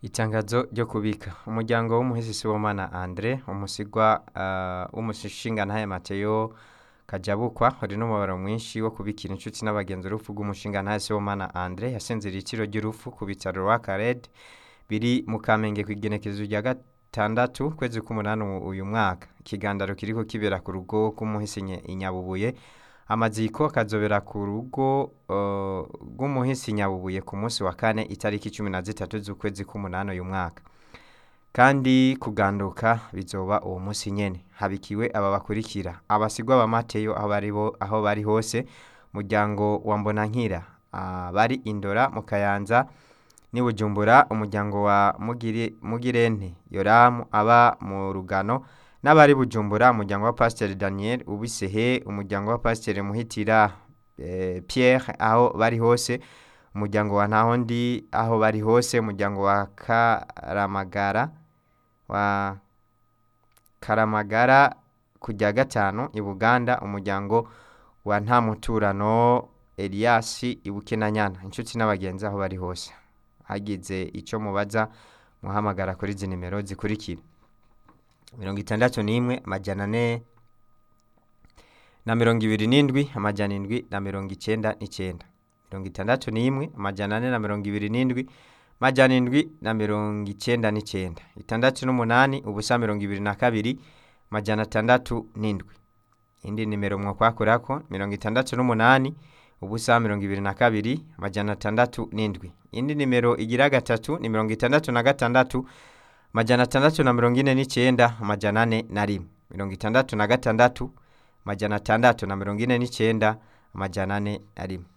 Itangazo ryo kubika umuryango w'umuhisi Sibomana Andre umusigwa uh, w'umushingantahe Mateo Kajabukwa uri n'umubabaro mwinshi wo kubikira inshuti n'abagenzi urupfu rw'umushingantahe Sibomana Andre yasinziriye iciro ry'urupfu ku bitaro rwa Kared biri mu Kamenge kw'igenekerezo rya gatandatu kwezi k'umunani uyu mwaka ikigandaro kiriko kibera ku rugo rw'umuhisi Inyabubuye amaziko akazobera ku rugo uh, rw'umuhisi Nyabubuye ku munsi wa kane itariki cumi na zitatu z'ukwezi k'umunani uyu mwaka kandi kuganduka bizoba uwo munsi nyene habikiwe aba bakurikira abasigwa ba Mateyo aho bari bo aho bari hose muryango wa Mbonankira uh, bari Indora mu Kayanza ni Bujumbura umuryango wa Mugire, Mugirente Yoramu aba mu Rugano n'abari Bujumbura umuryango wa Pasteur Daniel Ubisehe umuryango wa Pasteur Muhitira eh, Pierre aho bari hose umuryango wa Ntahondi aho bari hose umuryango wa Karamagara wa Karamagara kujya gatanu i Buganda umuryango wa Ntamuturano Elias Ibukenanyana inshuti n'abagenzi aho bari hose hagize ico mubaza muhamagara kuri izi nimero zikurikira mirongo itandatu n'imwe amajana ane na mirongo ibiri n'indwi amajana indwi na mirongo icenda n'icenda mirongo itandatu n'imwe amajana ane na mirongo ibiri n'indwi amajana indwi na mirongo icenda n'icenda itandatu n'umunani ubusa mirongo ibiri na kabiri amajana atandatu n'indwi indi nimero mwokwakurako mirongo itandatu n'umunani ubusa mirongo ibiri na kabiri amajana atandatu n'indwi indi nimero igira gatatu ni mirongo itandatu na gatandatu amajana atandatu na mirongo ine n'icenda amajana ane na rimwe mirongo itandatu na gatandatu amajana atandatu na mirongo ine n'icenda amajana ane na rimwe